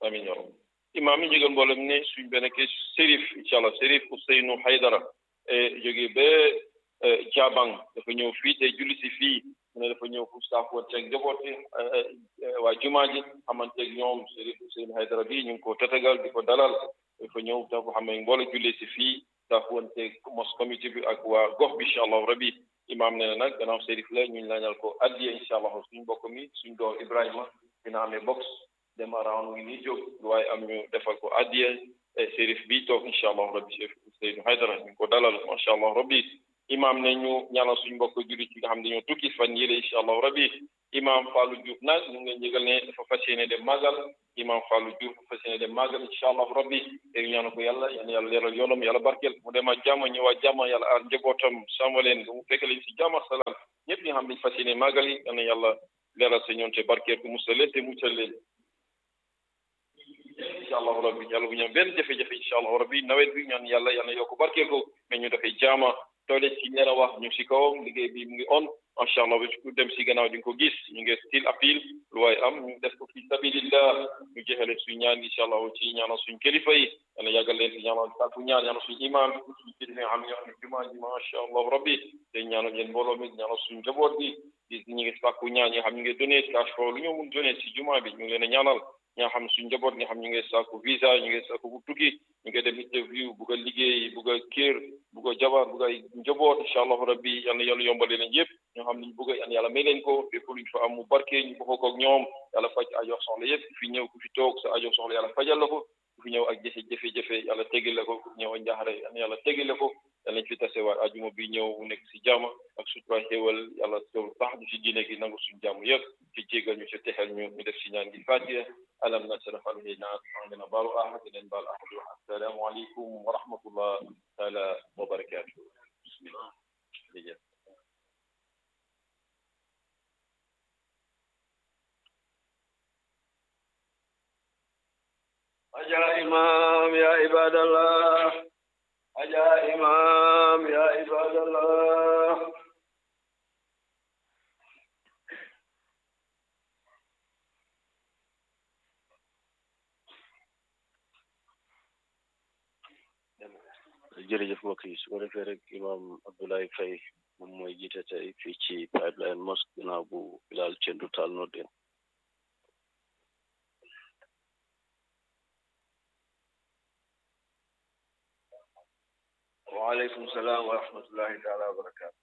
amin ya rabbi imaam yi jógal mboolem ne suñ benn ke Serif incha allah Serif Ousseynou Haydara jóge ba Jabang dafa ñëw fii te julli si fii mu ne dafa ñëw pour saafoonteeg njaboot bi waa jumaa ji xamanteeg ñoom Serif Ousseynou Haydara bi ñu ngi ko tatagal di ko dalal dafa ñëw dafa xam ne mboole julli si fii saafoonteeg mos comité bi ak waa gox bi incha allah rabbi imaam nee na nag gannaaw Serif la ñu lañal ko addiya incha allah suñ mbokk mi suñ doom Ibrahima dina amee box dem around ngi nii jóg waaye am ñu defal ko addiya Serif bi toog incha allah rabbi Serif Ousseynou Haydara ñu ngi ko dalal macha allah rabbi imaam ne ñu ñaanal suñ mbokk jullit yi nga xam ne dañoo tukki fan yële incha allah rabbi imaam Fallou Diouf nag ñu ngi leen yëgal ne dafa fas yéene dem màggal imaam Fallou Diouf dafa fas yéene dem màggal incha allah rabbi te ñaanal ko yàlla yal na yàlla leeral yoonam yàlla barkeel mu dem ak jàmm ñëwaat jàmm yàlla aar njabootam sàmm leen mu fekk leen si jàmm ak salaam ñëpp ñi nga xam ne fas yéene màggal yi yal na yàlla leeral sa ñoon te barkeel ko musal leen te muccal leen incha allahu rabbi yàlla bu ñu am benn jafe-jafe incha allahu rabbi nawet bi ñaan yàlla yàlla yokk barkeel ko mais ñu dafay jaama toole si ñeer a wax ñu si kawam liggéey bi mu ngi on macha allah ba ku dem si gannaaw di nga ko gis ñu ngi still appel lu waay am ñu def ko fi sabilillah ñu jeexale suñ ñaan incha allah ci ñaanal suñ kilifa yi yàlla yàggal leen si ñaanal sàkku ñaan ñaanal suñ imam suñ kilifa yi nga xam ne ñoo xam ne jumaa ji macha allah rabbi te ñaanal leen mbooloo mi ñaanal suñ njaboot bi di ñu ngi sàkku ñaan ñi nga xam ñu ngi donné cash flow lu ñu mun donné si jumaa bi ñu ngi leen a ñaanal ñaa xam suñ njaboot nga xam ñu ngi sàkku visa ñu ngi sàkku bu tukki ñu ngi dem interview bugg a liggéey bugg a kër bugg a jabar bugg a njaboot incha allahu rabbi yal na yàlla yombale leen yëpp ñoo xam ne ñu bugg a yàlla may leen ko fépp luñ fa am mu barke ñu bokk ko ak ñoom yàlla faj ajo soxla yëpp ku fi ñëw ku fi toog sa ajo soxla yàlla fajal la ko ku fi ñëw ak jafe jafe-jafe yàlla tegil la ko ku ñëw ak njaaxare yal na yàlla tegil la ko yàlla nañ fi tasewaat ajuma bi ñëw mu nekk si jàmm ak sutura xéewal yàlla teewul tax ñu si diine gi nangu suñu jàmm yëpp ci jégal ñu si texel ñu ñu def si ñaan gi fatiha alam nashrah alayna sadrak baalu ahad leen baal ahad assalaamu aleykum wa rahmatullah taala wa barakatuh bismillah jërëjëf يا إمام يا عباد الله يا إمام يا عباد الله jërëjëf mbokk yi su ko defee rek imam Abdoulaye Faye moom mooy jiite tey fii ci Pipeline Mosque ginnaaw bu Bilal Cendu Taal noddeen waaleykum salaam wa rahmatullahi taala wa barakaatu